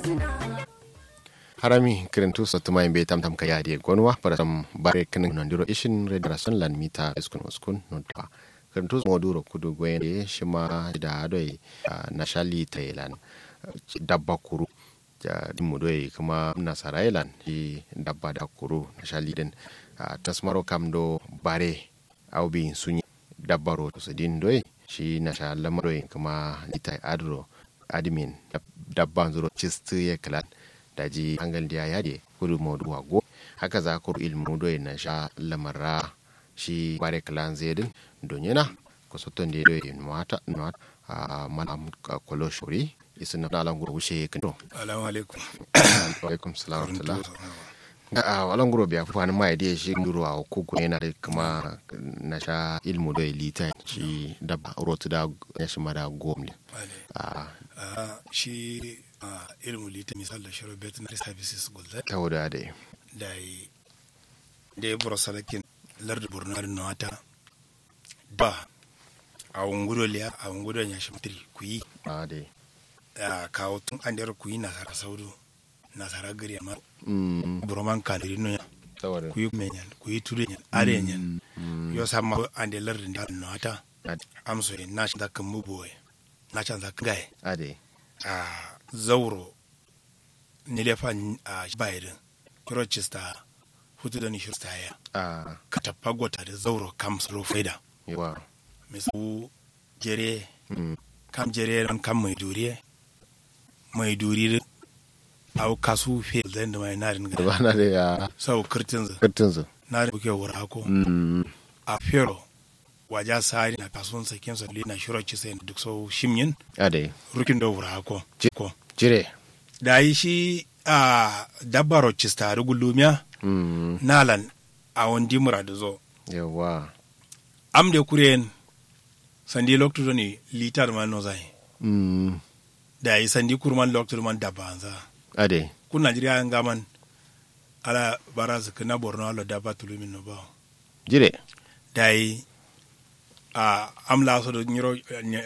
harami kirintu sotuma imbe tam tam kaya die gonwa para tam bare kinin nondiro ishin redarason lan mita iskun uskun nodwa kirintu moduro kudu gwende shima da adoi na shali thailand dabba kuru ja dimudoi kuma nasarailan shi dabba da kuru na shali din tasmaro kam do bare aubi sunyi dabbaro to sidin doi shi na sha lamaroi kuma litai adro admin dabban zuro cistu ya kalan daji hangal dia yade kudu modu wago haka za ku ilmu do na sha lamarra shi bare kalan zedin donyena ko soton de do in mata not a malam kolo shuri isin na dalan guru wushe kando Assalamu alaikum. wa alaikum salam wa rahmatullah a walan guru biya fani mai da shi duro a kuku yana da kuma na sha ilmu do lita shi dabba rotu da ya shi mada gomle a Ah, shi ah, ilmu lita misal da shiro veterinary services gulda ta wuda da da yi da ya bura salakin larda burnar nawata ba a wungudo liya a wungudo ya shi mutiri ku yi a da a kawo tun an dara ku yi nasara saudu nasara gari amma mm burman kadiri no ya saboda ku yi menyan ku yi ture yan are yan yo sama an da larda da nawata amso na shi da kan muboye na can za gaye a da a zauro nilefa a bayirin rochester hutu da nishir ya a ka tafa gwata da zauro kam salo faida yawa misu jere mm kam jere ran kam mai duriye mai duri au kasu fe zai da mai narin da ga ba na da ya sau kirtin zu kirtin su narin buke wura ko mm a fero waja sari na kasuwan sakin sa na shiro ci sai duk sau shimyin a da rukin da wura ko Ji- ko jire da yi shi a dabbaro cista rugulumiya mm nalan a wandi muradu zo yawa am de kuren sandi loktu ni litar man no zai mm da yi sandi kurman loktu man dabba anza a da kun najeriya an gaman ala bara su kana borno ala dabba tulumin no ba jire da yi a am la so do nyiro